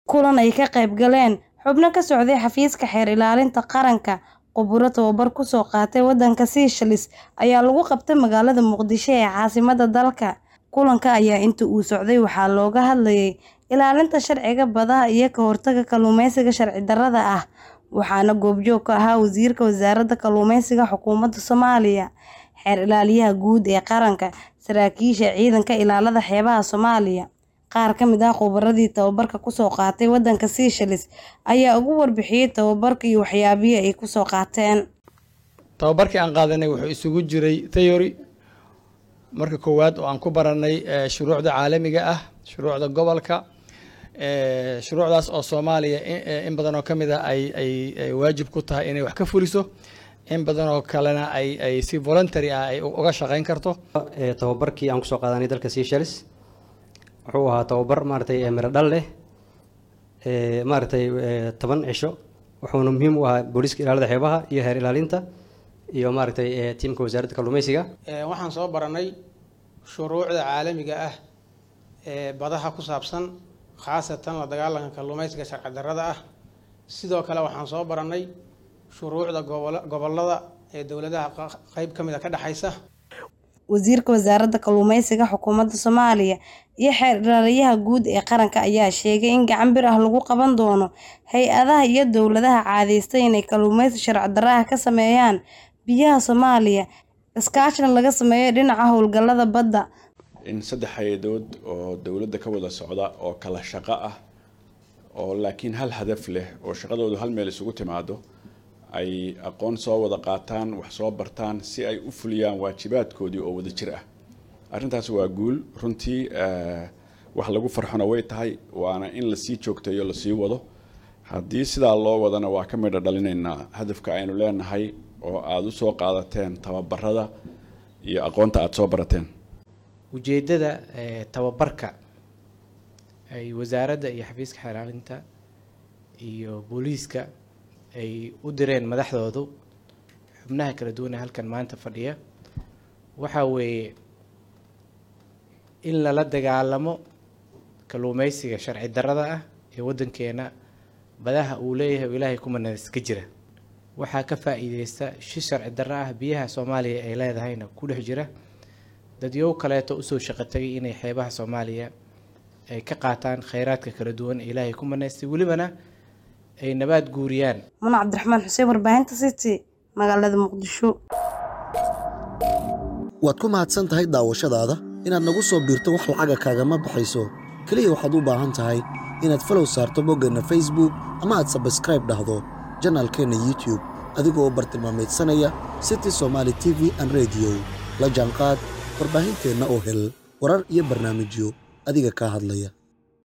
kulan ay ka qayb galeen xubno ka socday xafiiska xeer ilaalinta qaranka khuburo tababar kusoo qaatay wadanka Seychelles ayaa lagu qabtay magaalada Muqdisho ee caasimadda dalka kulanka ayaa inta uu socday waxaa looga hadlayay ilaalinta sharciga badaha iyo ka hortagga kalluumeysiga sharci darrada ah waxaana goobjoog ka ahaa wasiirka wasaaradda kalluumeysiga xukuumadda Soomaaliya xeer ilaaliyaha guud ee qaranka saraakiisha ciidanka ilaalada xeebaha Soomaaliya qaar ka mid ah khubaradii tababarka kusoo qaatay wadanka Seychelles ayaa ugu warbixiyay tababarka iyo waxyaabihii ay kusoo qaateen tababarkii aan qaadanay wuxuu isugu jiray theory marka koowaad oo aan ku baranay shuruucda caalamiga ah shuruucda gobolka shuruucdaas oo soomaaliya in badan oo ka mid ah ay ay waajib ku tahay inay wax ka fuliso in badan oo kalena ay ay si voluntary ah ay uga shaqeyn karto tababarkii aan kusoo qaadanay dalka Seychelles wuxuu ahaa tababar maaragtay miro dhal leh maaragtay toban cisho wuxuuna muhiim u ahaa booliiska ilaalada xeebaha iyo heer ilaalinta iyo maaragtay tiimka wasaaradda kalluumeysiga waxaan soo baranay shuruucda caalamiga ah ee badaha ku saabsan khaasatan la dagaalanka kalluumeysiga sharci darrada ah sidoo kale waxaan soo baranay shuruucda gobollada ee dowladaha qeyb ka mid a ka dhexaysa wasiirka wasaaradda kalluumeysiga xukuumadda Soomaaliya iyo xeer ilaaliyaha guud ee qaranka ayaa sheegay in gacan bir ah lagu qaban doono hay-adaha iyo dowladaha caadeystay inay kalluumeysi sharci darro ah ka sameeyaan biyaha Soomaaliya iskaashina laga sameeyo dhinaca howlgallada badda in saddex hay-adood oo dowladda ka wada socda oo kala shaqo ah oo laakiin hal hadaf leh oo shaqadoodu hal meel isugu timaado ay aqoon soo wada qaataan wax soo bartaan si ay u fuliyaan waajibaadkoodii oo wada jir ah arrintaas waa guul runtii wax lagu farxona way tahay waana in lasii joogteeyo lasii wado haddii sidaa loo wadana waa ka midha dhalinaynaa hadafka aynu leenahay oo aada u soo qaadateen tababarada iyo aqoonta aada soo barateen ujeeddada tababarka ay wasaaradda iyo xafiiska xeeraalinta iyo booliiska ay u direen madaxdoodu xubnaha kala duwan ee halkan maanta fadhiya waxaa weeye in lala dagaalamo kalluumeysiga sharci darrada ah ee waddankeena badaha uu leeyahay oo ilaahay ku manadas ka jira waxaa ka faa-iideysta shi sharci darro ah biyaha soomaaliya ay leedahayna ku dhex jira dadyow kaleeto usoo shaqo tagay inay xeebaha soomaaliya ay ka qaataan kheyraadka kala duwan ee ilaahay ku manaystay welibana ay nabaad guuriyaan muna cabdiraxmaan xuseen warbaahinta city magaalada muqdisho waad ku mahadsan tahay daawashadaada inaad nagu soo biirto wax lacaga kaagama baxayso keliya waxaad u baahan tahay inaad falow saarto boggeenna facebook ama aad sabskraib dhahdo janaalkeenna youtube adigoo u bartilmaamaydsanaya city somaali t v an rediyo la jaanqaad warbaahinteenna oo hel warar iyo barnaamijyo adiga kaa hadlaya